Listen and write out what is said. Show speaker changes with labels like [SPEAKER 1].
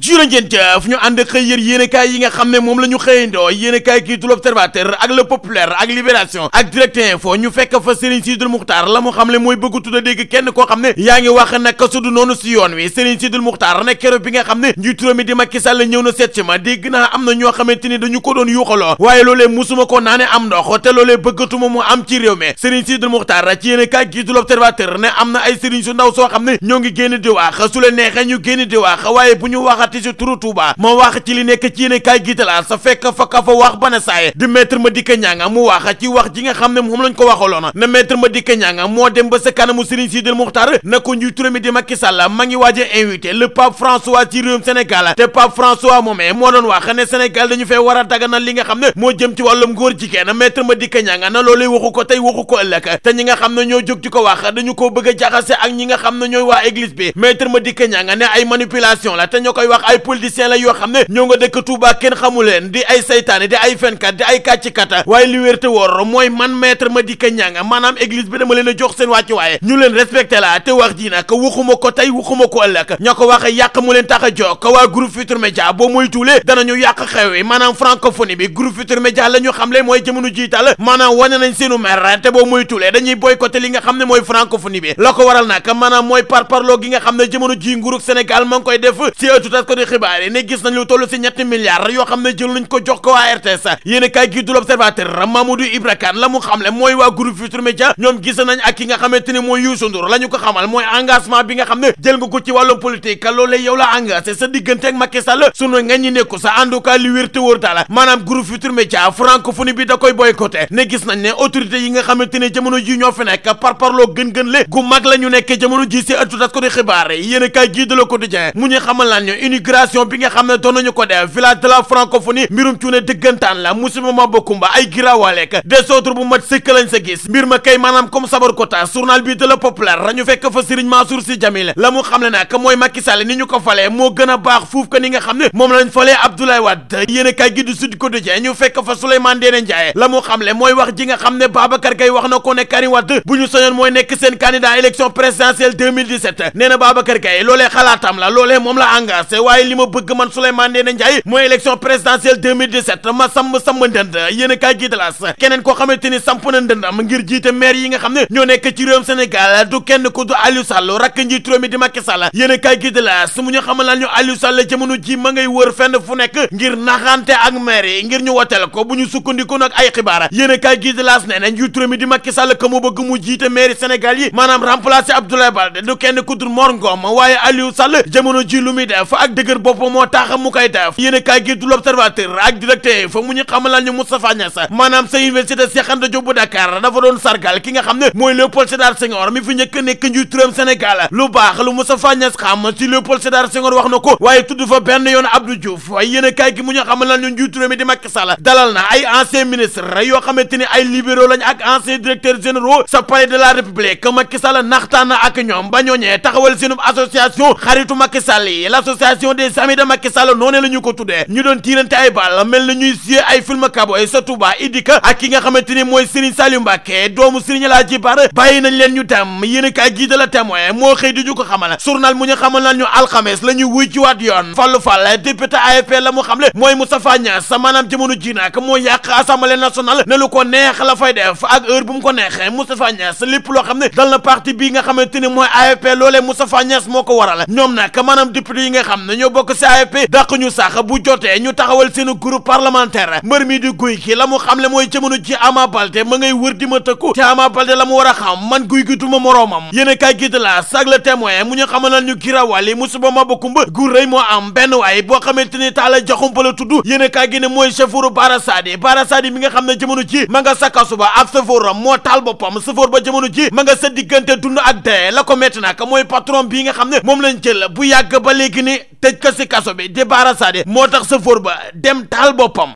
[SPEAKER 1] jurë ngeen jëf ñu ànd xëy yër yéenekaay yi nga xam ne moom la ñu xëyandoo yéenekaay kii du l'Observateur ak Le Populaire ak Libération ak Direct Info ñu fekk fa Serigne Sidul Muxtaar la mu xam ne mooy bëgg tudd a dégg kenn koo xam ne yaa ngi wax naka su du noonu si yoon wi Serigne Sidul Muxtaar ne keroog bi nga xam ne njiitu réew mi di Macky Sall ñëw na seet si ma dégg naa am na ñoo xamante ni dañu ko doon yuuxaloo waaye loolee musuma ko naa ne am ndox te loolee bëggatuma mu am ci réew mi Serigne Sidul Muxtaar ci yéenekaay kii du l'Observateur ne am na ay Serigne su ndaw soo xam ne ñoo ngi génn di wax su leen neexee ñu génn di wax waaye bu ñu waxati si turu Touba ma wax ci li nekk ci yéene kaay gitala sa fekk fa ka fa wax bana saaye di maître Madické Niang mu wax ci wax ji nga xam ne moom lañ ko waxaloon ne maître Madické Niang moo dem ba sa kanamu Serigne Sidil Muxtaar na ko njiitu réew mi di Macky Sall ma ngi waaj a invité le pape François ci réewum Sénégal te pape François moomee moo doon wax ne Sénégal dañu fee war a daganal li nga xam ne moo jëm ci wàllum góor jigéen maître Madické Niang na loolu waxu ko tey waxu ko ëllëg te ñi nga xam ne ñoo jóg ci ko wax dañu ko bëgg a jaxase ak ñi nga xam ne ñooy waa église bi maître Madické Niang ne ay manipulation la te ñoo koy wax ay politiciens la yoo xam ne ñoo nga dëkk Touba kenn xamu leen di ay saytaane di ay fenkat di ay kàccikat waaye li wér te wóor mooy man maître Madické Niang maanaam église bi dama leen a jox seen wàccu waaye ñu leen respecté la te wax ji nag waxuma ko tey waxuma ko ëllëg ñoo ko wax yàq mu leen tax a jóg waa groupe Futurs Médias boo muy tuulee danañu yàq xew wi maanaam francophonie bi groupe Futurs Médias la ñu xamle mooy jamono jiital maanaam wane nañ seenu mer te boo muy tuulee dañuy boycotté li nga xam ne mooy francophonie bi la ko waral nag maanaam mooy parparloo gi nga xam ne jamono ji nguurug Sénégal ma ngi koy def si ëttu tas ko di xibaar yi ne gis nañ lu toll si ñetti milliards yoo xam ne jël nañ ko jox ko waa RTS yéen kaay gi du l'Observateur Mamadou Ibra Kane la mu xamle mooy waa groupe Futurs Médias ñoom gis nañ ak ki nga xamante ni mooy Youssou Ndour la ñu ko xamal mooy engagement bi nga xam ne jël nga ko ci wàllum politique loolee yow la engagé sa diggante ak Macky Sall sunu nga ñi nekku sa en tout cas li wér te wóor daal maanaam groupe Futurs Médias francophonie bi da koy boycotté ne gis nañ ne autorité yi nga xamante ne jamono ji ñoo fi nekk par parloo gën-gën le gu mag la ñu nekk jamono ji si ëttu tas ko di xibaar yéen kaay gi de Le Quotidien mu ñu xamal laan ñu immigration bi nga xam ne doon nañu ko def village de la francophonie mbirum cuune dëggantaan la musiba ma bokkumba ay giraawaaleek désordre bu mat sëkk lañ sa gis mbir ma kay maanaam comme sabar kota journal bi de la populaire rañu fekk fa Serigne Mansour Sy Djamil la mu xam ne nag mooy Macky Sall ni ñu ko falee moo gën a baax fuuf que ni nga xam ne moom lañ falee Abdoulaye Wade yéen a kaay gi du Sud Quotidien ñu fekk fa Souleymane Ndéné Ndiaye la mu xam le mooy wax ji nga xam ne Babacar Gaye wax na ko ne Karim Wade bu ñu soñoon mooy nekk seen candidat élection présidentielle 2017 nee na Babacar Gaye loolee xalaatam la loolee moom la engagé waaye li ma bëgg man Souleymane Ndéné Ndiaye mooy élection présidentielle 2017 ma samb samb ndënd yéen a kaay gi de las keneen koo xamante ni samp na ndëndam ngir jiite maire yi nga xam ne ñoo nekk ci réewum Sénégal du kenn ku du Aliou Sall rakk njiitu réew mi di Macky Sall yéen a kaay gi de las mu ñu xamal lan ñu Aliou Sall jamono ji ma ngay wër fenn fu nekk ngir naxante ak maire yi ngir ñu woteel ko bu ñu sukkandiku nag ay xibaar yéen a kaay gi de las nee na njiitu réew mi di Macky Sall ka mu bëgg mu jiite maire Sénégal yi maanaam remplacer Abdoulaye Baldé du kenn ku dul Mor Ngom waaye Aliou Sall jamono ji lu muy def ak dëgër bopp moo tax mu koy def yéen a kaay gi du l'Observateur ak directeur fa mu ñu xamal lan ñu Moustapha Niass maanaam sa université Cheikh Anta Diop bu Dakar dafa doon sargal ki nga xam ne mooy Léopold Sédar Senghor mi fi njëkk nekk njiitu réewum Sénégal lu baax lu Moustapha Niass xam ci Léopold Sédar Senghor wax na ko waaye tudd fa benn yoon Abdou Diouf waaye yéen a kaay gi mu ñu xamal lan ñu njiitu réew mi di Macky Sall dalal na ay ancien ministre yoo xamante ni ay libéraux lañ ak ancien directeur généraux sa palais de la République Macky Sall naxtaan na ak ñoom ba ñooñee taxawal seenub association xaritu Macky Sall yi l'association des amis de Macky Sall noonu la ñu ko tuddee ñu doon tiirante ay bal mel na ñuy siyee ay film kaboy sa Touba Idika ak ki nga xamante ni mooy Serigne Saliou Mbacké doomu Serigne laa ji bar bàyyi nañ leen ñu dem yéen a kaay gii de la témoin moo xëy di ñu ko xamal journal mu ñu xamal lan ñu alxames la ñuy wuy ci waat yoon Fallou Fall député AFP la mu xamle mooy Moustapha Niass maanaam jamono ji nag moo yàq assemblée nationale ne lu ko neex la fay def ak heure bu mu ko neexee Moustapha Niass lépp loo xam ne dal na parti bii nga xamante ni mooy AFP loolee Moustapha Niass moo ko waral ñoom nag maanaam député yi nga xam ne ñoo bokk ci AFP dàq ñu sax bu jotee ñu taxawal seen groupe parlementaire mbër mi di guy ki la mu xamle mooy jamono ji Ama Baldé ma ngay wër di ma tëkku te Ama Baldé la mu war a xam man guy gi duma moroomam yéen a kaay gi de la sag le témoin mu ñu xamal ñu girawal yi musuba ma bakumba gu rëy moo am benn waay boo xamante ni taala jaxumpa la tudd yéen a kaay gi ne mooy chauffeur Bara Sadi Bara Sadi mi nga xam ne jamono ji ma nga sakkasu ba ab chauffeur am moo taal boppam chauffeur ba jamono ji ma nga sa diggante dund ak dee la ko metti nag mooy patron bii nga xam ne moom lañ jël bu yàgg ba léegi ni tëj ko si kaso bi di Bara Sadi moo tax chauffeur ba dem taal boppam